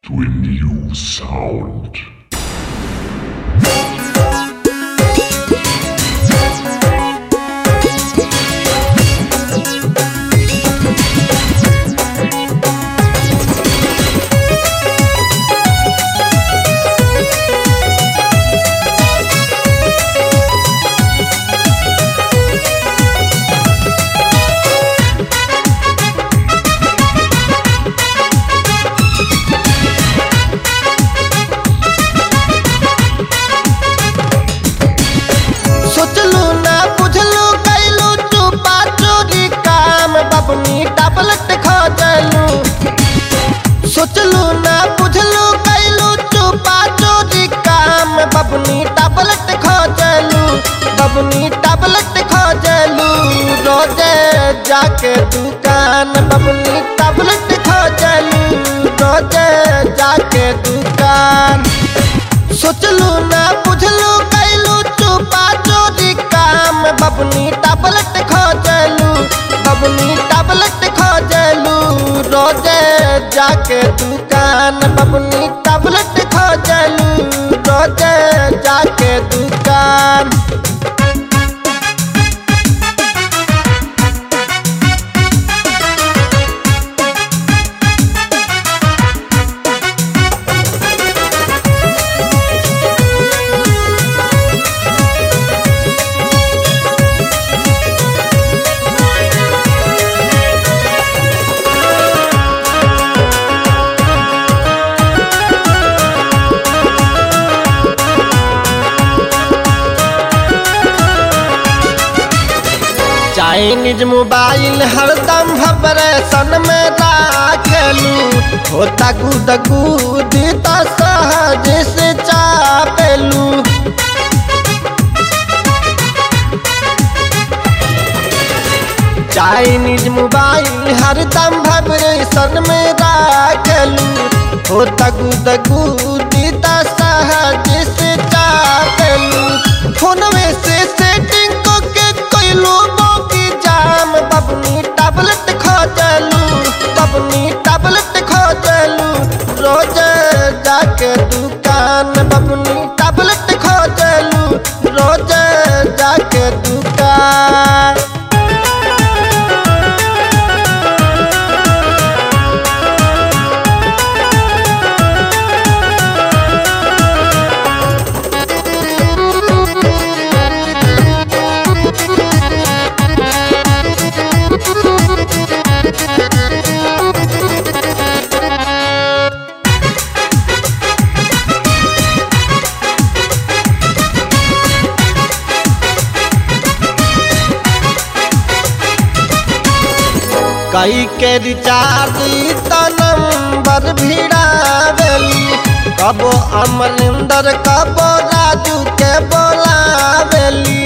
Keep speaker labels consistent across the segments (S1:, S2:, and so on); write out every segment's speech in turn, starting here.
S1: to a new sound.
S2: सोचलू ना बुझलू कैलू चुपा चोरी काम बबनी टबलट खोजलू सोचलू ना बुझलू कैलू चुपा चोरी काम बबनी टबलट खोजलू बबनी टबलट खोजलू रोजे जाके दुकान बबनी टबलट खोजलू रोजे जाके दुकान सोचलू ना बुझलू कैलू चुपा चोरी काम बबनी टबलट खोजलू बबनी टबलट खोजलू रोजे जाके दुकान बबनी टबलट खोजलू रोजे जाके दुकान चाइनीज मोबाइल हरदम भबरेशन में राखलू होता गुद गुद त सहज से चापेलू चाइनीज मोबाइल हरदम भबरेशन में राखलू होता गुद गुद त सहज से चापेलू फोनवे से सेटिंग को के कैलू मौकी जाम बबनी टबलेट खोजलू बबनी टबलेट खोजलू रोज जाके दुकान बबनी टबलेट खोजलू रोज जाके दुकान कई के रिचार्ज त नंबर भिड़ावेली कबो अमरिंदर कबो राजू के बोलावेली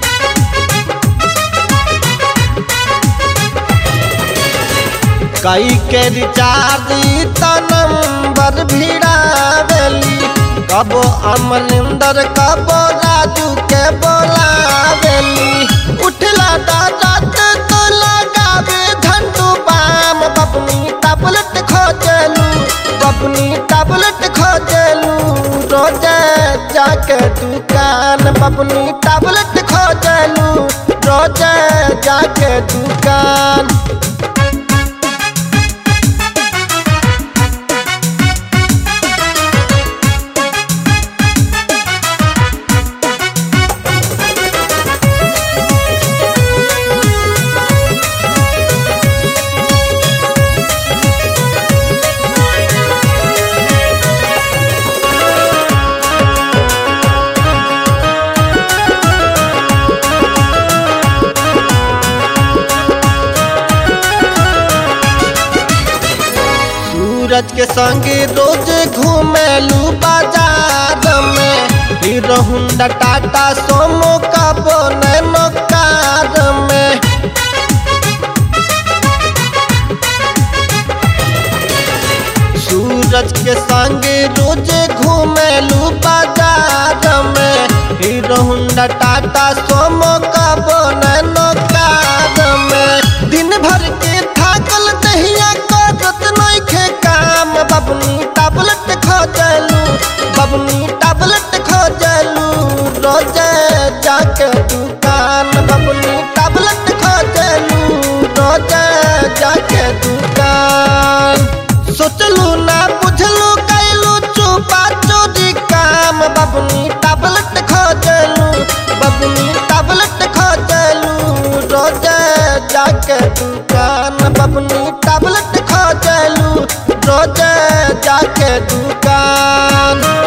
S2: कई के रिचार्ज त नंबर भिड़ावेली कबो अमरिंदर कबो राजू के बोलावेली उठला दादा तो लगावे झंडू बाम बबनी टबलेट खोजलू बबनी टबलेट खोजलू रोज जाके दुकान बबनी टबलेट खोजलू रोज जाके दुकान सूरज के संगे रोज घूमेलू बाजार में हीरो हुंडा टाटा सोमो का बोनैनो कार में सूरज के संगे रोज घूमेलू बाजार में हीरो हुंडा टाटा सोमो का बोनैनो कार में दिन भर के थाकल दहिया करत नइखे काम बबनी टबल जाके दुकान सोचलू ना बुझलू कैलू चुपा चोरी काम बबनी टैबलेट खोजलू बबनी टैबलेट खोजलू रोज जाके दुकान बबनी टैबलेट खोजलू रोज जाके दुकान